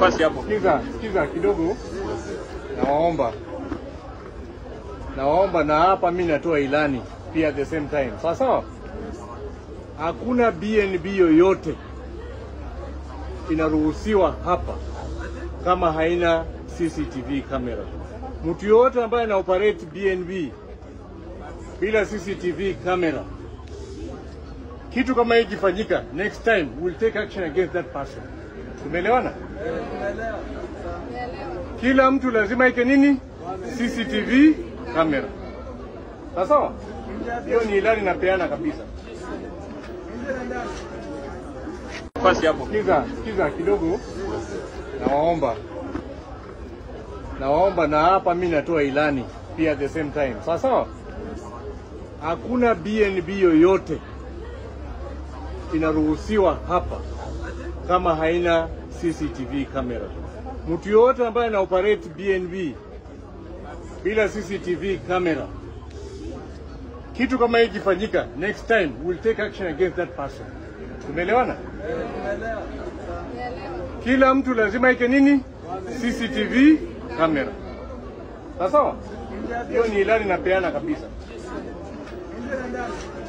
Basi hapo. Sikiza, sikiza kidogo, nawaomba nawaomba, na hapa mi natoa ilani pia at the same time, sawa sawa. Hakuna BNB yoyote inaruhusiwa hapa kama haina CCTV camera. Mtu yoyote ambaye ana operate BNB bila CCTV camera, kitu kama hii ikifanyika, next time we'll take action against that person. Tumeelewana? Kila mtu lazima ike nini? CCTV camera. Sawa sawa? Hiyo ni ilani napeana kabisa. Basi hapo. Sikiza, sikiza kidogo, nawaomba nawaomba, na hapa mi natoa ilani pia at the same time, sawa sawa. Hakuna BNB yoyote inaruhusiwa hapa kama haina CCTV camera. Mtu yoyote ambaye ana operate BNB bila CCTV camera, kitu kama hii ikifanyika, next time we'll take action against that person. Tumeelewana? Kila mtu lazima ike nini? CCTV camera. Sawa sawa? Hiyo ni ilani napeana kabisa.